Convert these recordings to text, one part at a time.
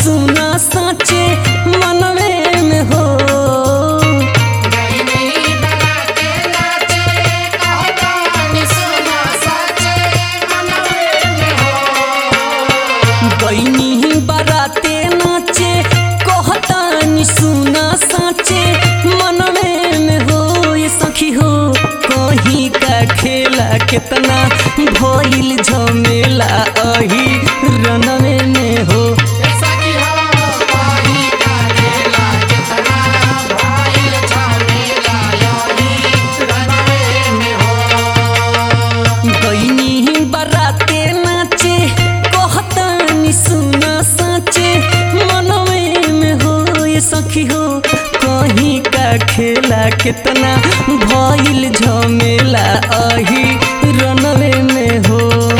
सुना साचे मनवे में हो गईनी बाराते नाचे कहतानी सुना साचे मनवे में हो ये सखी हो कहीं का खेला कितना भइल झमेला अही रनवे में हो गईनी बाराते नाचे कहतानी सुना साचे मनवे में हो ये सखी हो कहीं का खेला कितना भइल झमेला अही रनवे में हो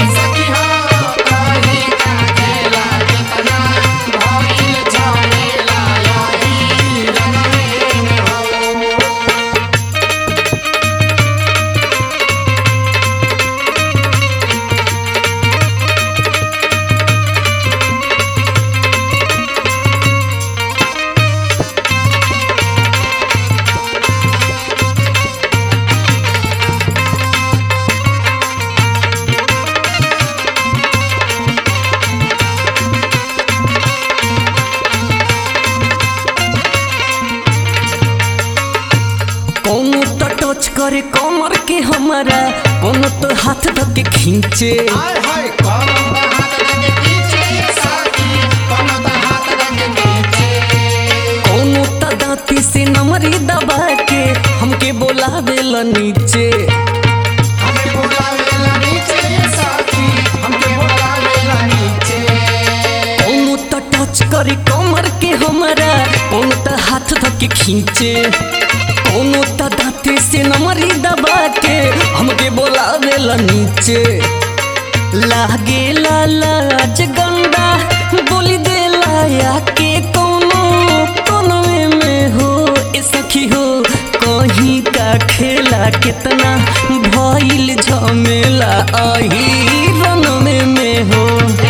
कौनो तो टच करे कमर के हमारा कौनो तो हाथ धके खींचे कौनो तो दांती से नमरी दबा के हमके बोलावेला नीचे कौनो तो टच करे कमर के हमारा कौनो तो हाथ धके खींचे कौनो तो दांती से नमरी दबा के हमके बोलावेला नीचे लागे लाज गंदा बोली दे लाया के कोनो कोनवे में हो ए सखी हो कहीं का खेला कितना भइल झमेला अही रनवे में हो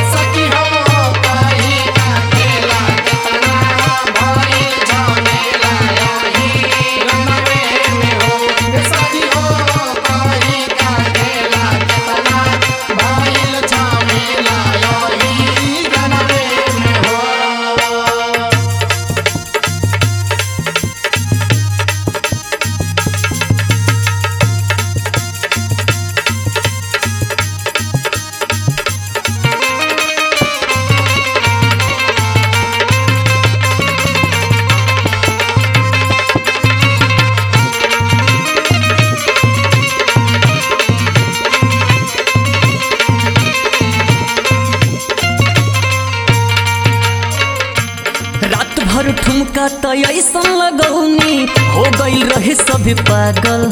रात भर ठुमका त ऐसन लगौनी हो गइल रहे सभी पागल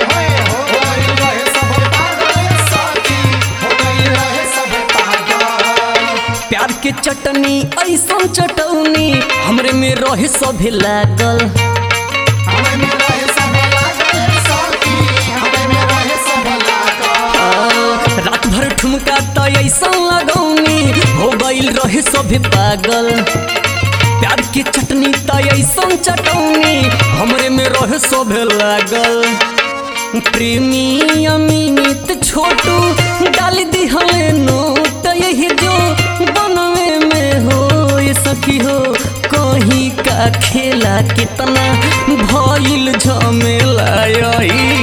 प्यार के चटनी ऐसन चटौनी हमरे में रहे सभी लागल रात भर ठुमका त ऐसन लगौनी हो गइल रहे सभी पागल प्यार के चटनी त ऐसन चटौनी हमरे में रहे सभे लागल प्रेमी अमित छोटू डाल दिहले नोट यही जो बनवे में हो ये सखी हो कहीं का खेला कितना भइल झमेला यही